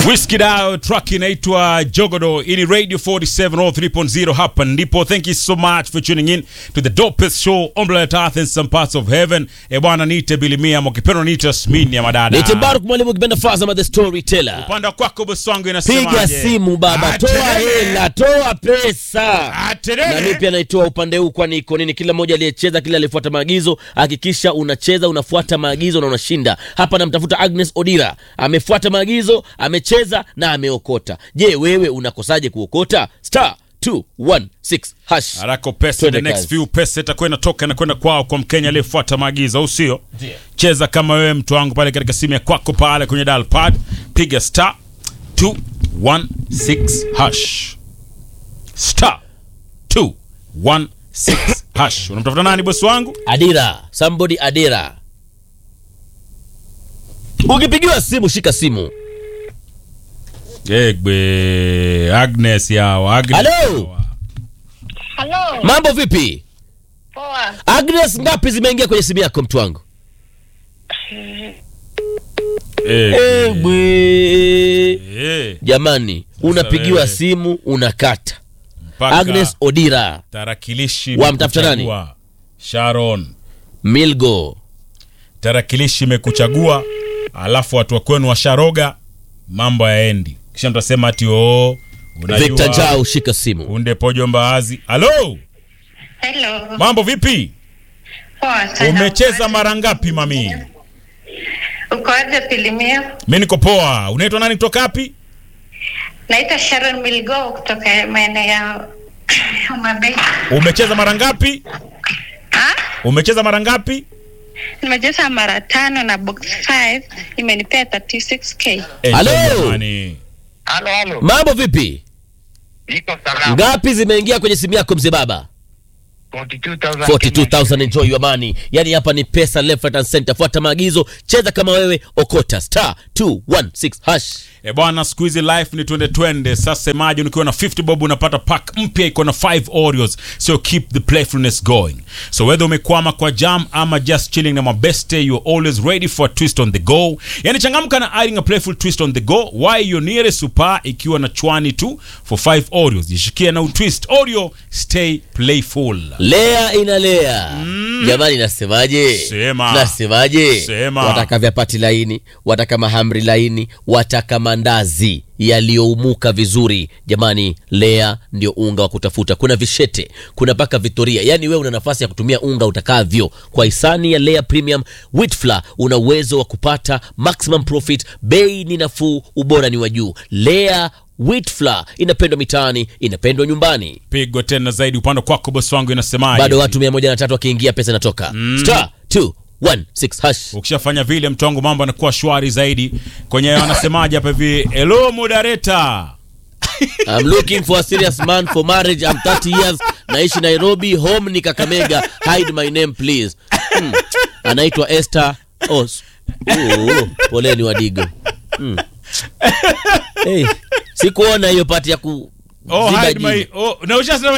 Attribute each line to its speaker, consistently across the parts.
Speaker 1: Whiskey Dao track inaitwa Jogodo ini Radio 47 or 3.0 hapa ndipo. Thank you so much for tuning in to the dopest show on planet Earth and some parts of heaven. E bwana, niite Bilimia mkipenda niite Smini ya madada.
Speaker 2: Niite Baruk mwalimu ukipenda Fazama the storyteller.
Speaker 1: Upande wako bosi wangu inasemaje?
Speaker 2: Piga simu baba, toa
Speaker 1: Atelele.
Speaker 2: hela, toa pesa.
Speaker 1: Atelele.
Speaker 2: Na mimi pia naitoa upande huu, kwani iko nini? Kila mmoja aliyecheza, kila aliyefuata maagizo, hakikisha unacheza, unafuata maagizo na unashinda. Hapa namtafuta Agnes Odira, amefuata maagizo, amecheza na ameokota. Je, wewe unakosaje kuokota? star 216 hash.
Speaker 1: Harako pesa
Speaker 2: Twende
Speaker 1: the next
Speaker 2: kazi.
Speaker 1: few pesa itakuwa inatoka na kwenda kwao kwa Mkenya aliyefuata maagizo, au sio? Cheza kama wewe mtu wangu pale katika simu ya kwako pale kwenye dial pad, piga star 216 hash. Star 216 hash. Unamtafuta nani bosi wangu?
Speaker 2: Adira, somebody Adira. Ukipigiwa simu shika simu.
Speaker 1: Egbe Agnes yao, Agnes.
Speaker 2: Hello?
Speaker 1: yawa.
Speaker 3: Halo,
Speaker 2: Mambo vipi?
Speaker 3: poa.
Speaker 2: Agnes, ngapi zimeingia kwenye simu yako mtu wangu?
Speaker 1: Egbe.
Speaker 2: Egbe.
Speaker 1: Eh,
Speaker 2: Jamani, unapigiwa
Speaker 1: wewe.
Speaker 2: simu unakata.
Speaker 1: mpaka
Speaker 2: Agnes Odira,
Speaker 1: tarakilishi
Speaker 2: Wamtafuta nani?
Speaker 1: imekuchagua. Sharon.
Speaker 2: Milgo,
Speaker 1: tarakilishi imekuchagua alafu watu wa kwenu washaroga mambo yaendi kisha mtasema ati oo
Speaker 2: Victor Jao, shika simu.
Speaker 1: unde pojo mbaazi halo
Speaker 3: Hello.
Speaker 1: mambo vipi
Speaker 3: Poa sana.
Speaker 1: umecheza mara ngapi mami
Speaker 3: Uko aje Pilimia?
Speaker 1: mi niko poa unaitwa nani kutoka wapi
Speaker 3: Naitwa Sharon Milgo kutoka maeneo ya Homa Bay.
Speaker 1: umecheza mara ngapi
Speaker 3: Ah?
Speaker 1: umecheza mara ngapi
Speaker 3: Nimecheza mara tano na box 5 imenipea 36k.
Speaker 1: Eh,
Speaker 2: Halo?
Speaker 1: jamani.
Speaker 4: Halo, halo.
Speaker 2: Mambo vipi?
Speaker 4: Niko salama.
Speaker 2: Ngapi zimeingia kwenye simu yako mzee baba?
Speaker 4: 42,000
Speaker 2: 42000 enjoy your money. Yaani hapa ni pesa left right and center. Fuata maagizo, cheza kama wewe, okota star 216 hash.
Speaker 1: E bwana, siku hizi life ni twende twende. Sasa imagine ukiwa na 50 bob unapata pack mpya iko na 5 Oreos, so keep the playfulness going. So whether umekwama kwa jam ama just chilling na mabeste, you're always ready for a twist on the go. Yani changamka na adding a playful twist on the go. Why your nearest super ikiwa na chwani tu for 5 Oreos. Jishikia na utwist Oreo, stay playful.
Speaker 2: Lea inalea. Jamani nasemaje?
Speaker 1: Sema.
Speaker 2: Nasemaje?
Speaker 1: Sema.
Speaker 2: Wataka vyapati laini, wataka mahamri laini, wataka mandazi yaliyoumuka vizuri. Jamani, Lea ndio unga wa kutafuta. Kuna vishete, kuna paka Victoria. Yaani wewe una nafasi ya kutumia unga utakavyo. Kwa hisani ya Lea Premium Wheat Flour una uwezo wa kupata maximum profit. Bei ni nafuu, ubora ni wa juu. Lea Wheat Flour inapendwa mitaani, inapendwa nyumbani.
Speaker 1: Pigo tena zaidi upande kwako bosi wangu inasemaje?
Speaker 2: bado watu mia moja na tatu wakiingia pesa inatoka star 216 hash
Speaker 1: ukishafanya vile mtu wangu mambo anakuwa shwari zaidi kwenye wanasemaje hapa hivi hello moderator
Speaker 2: I'm looking for a serious man for marriage I'm 30 years naishi Nairobi home ni Kakamega hide my name please hmm. anaitwa Esther oh, s- oh, poleni wadigo hmm. hey, sikuona hiyo pati ya ku
Speaker 1: oh,
Speaker 2: ziba
Speaker 1: hide my,
Speaker 2: jini.
Speaker 1: oh, na ushasema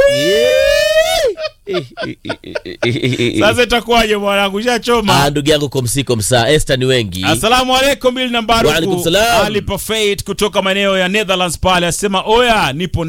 Speaker 2: Eh, eh, eh, eh, eh, eh.
Speaker 1: sasa itakuwaje mwanangu
Speaker 2: Ah,
Speaker 1: ushachoma
Speaker 2: ndugu yangu komsiko msaa Esther ni wengi
Speaker 1: asalamu alaikum bil
Speaker 2: Wa alaikum
Speaker 1: nambaruku
Speaker 2: salam.
Speaker 1: ali Parfait kutoka maeneo ya netherlands pale asema oya nipo